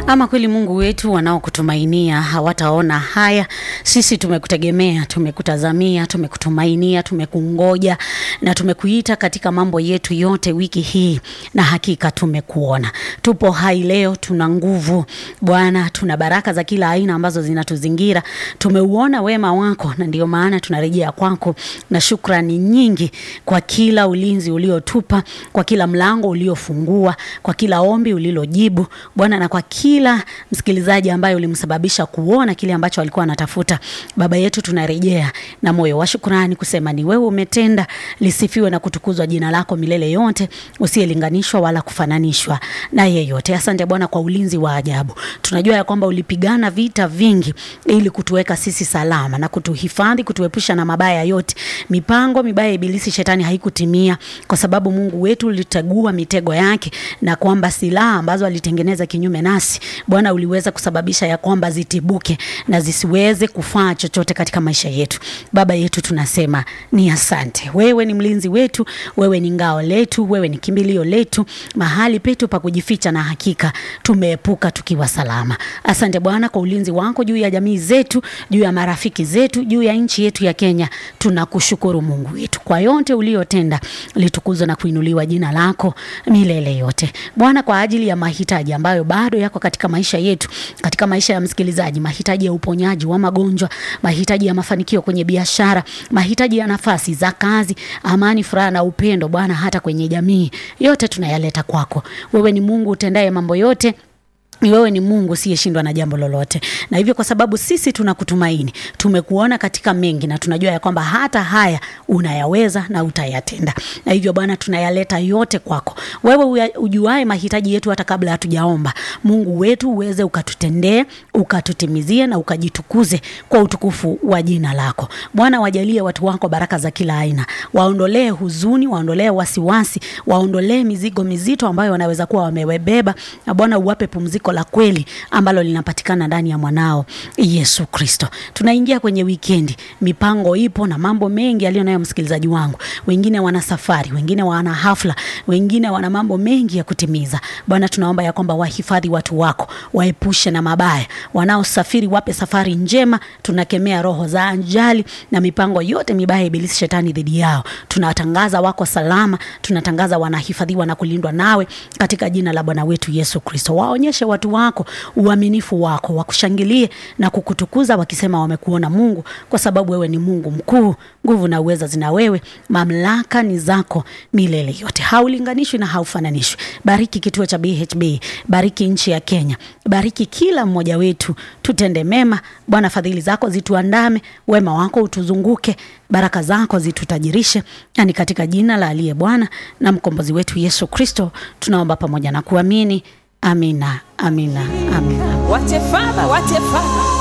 Ama kweli Mungu wetu, wanaokutumainia hawataona haya. Sisi tumekutegemea, tumekutazamia, tumekutumainia, tumekungoja na tumekuita katika mambo yetu yote wiki hii, na hakika tumekuona. Tupo hai leo, tuna nguvu Bwana, tuna baraka za kila aina ambazo zinatuzingira. Tumeuona wema wako, na ndio maana tunarejea kwako na shukrani nyingi kwa kila ulinzi uliotupa, kwa kila mlango uliofungua, kwa kila ombi ulilojibu Bwana, na kwa kila msikilizaji ambaye ulimsababisha kuona kile ambacho alikuwa anatafuta. Baba yetu, tunarejea na moyo wa shukrani kusema ni wewe umetenda, lisifiwe na kutukuzwa jina lako milele yote, usiyelinganishwa wala kufananishwa na yeyote. Asante Bwana kwa ulinzi wa ajabu. Tunajua ya kwamba ulipigana vita vingi ili kutuweka sisi salama na kutuhifadhi, kutuepusha na mabaya yote. Mipango mibaya ya ibilisi shetani haikutimia kwa sababu Mungu wetu ulitegua mitego yake, na kwamba silaha ambazo alitengeneza kinyume nasi Bwana uliweza kusababisha ya kwamba zitibuke na zisiweze kufaa chochote katika maisha yetu. Baba yetu, tunasema ni asante. Wewe ni mlinzi wetu, wewe ni ngao letu, wewe ni kimbilio letu, mahali petu pa kujificha, na hakika tumeepuka tukiwa salama. Asante Bwana kwa ulinzi wako juu ya jamii zetu, juu ya marafiki zetu, juu ya nchi yetu ya Kenya. Tunakushukuru Mungu wetu kwa yote uliotenda, litukuzwe na kuinuliwa jina lako milele yote. Bwana, kwa ajili ya mahitaji ambayo bado yako katika maisha yetu, katika maisha ya msikilizaji, mahitaji ya uponyaji wa magonjwa, mahitaji ya mafanikio kwenye biashara, mahitaji ya nafasi za kazi, amani, furaha na upendo, Bwana, hata kwenye jamii, yote tunayaleta kwako. Wewe ni Mungu utendaye mambo yote ni wewe ni Mungu usiyeshindwa na jambo lolote, na hivyo kwa sababu sisi tunakutumaini, tumekuona katika mengi, na tunajua ya kwamba hata haya unayaweza na utayatenda, na hivyo Bwana tunayaleta yote kwako. Wewe ujuae mahitaji yetu hata kabla hatujaomba. Mungu wetu uweze ukatutendee, ukatutimizie na ukajitukuze kwa utukufu wa jina lako Bwana. Wajalie watu wako baraka za kila aina, waondolee huzuni, waondolee wasiwasi, waondolee mizigo mizito ambayo wanaweza kuwa wamewebeba, na Bwana uwape pumziko la kweli ambalo linapatikana ndani ya mwanao Yesu Kristo. Tunaingia kwenye wikendi, mipango ipo na mambo mengi aliyo nayo msikilizaji wangu. Wengine wana safari, wengine wana hafla, wengine wana mambo mengi ya kutimiza. Bwana, tunaomba ya kwamba wahifadhi watu wako, waepushe na mabaya. Wanaosafiri wape safari njema. Tunakemea roho za ajali na mipango yote mibaya ibilisi shetani dhidi yao. Tunatangaza wako salama, tunatangaza wanahifadhiwa na kulindwa nawe katika jina la Bwana wetu Yesu Kristo. Waonyeshe watu wako uaminifu wako, wakushangilie na kukutukuza wakisema wamekuona Mungu, kwa sababu wewe ni Mungu mkuu. Nguvu na uweza zina wewe, mamlaka ni zako milele yote, haulinganishwi na haufananishwi. Bariki kituo cha BHB, bariki nchi ya Kenya, bariki kila mmoja wetu, tutende mema Bwana. Fadhili zako zituandame, wema wako utuzunguke, baraka zako zitutajirishe, yani katika jina la aliye Bwana na mkombozi wetu Yesu Kristo tunaomba pamoja na kuamini. Amina, amina, amina. What a father, what a father.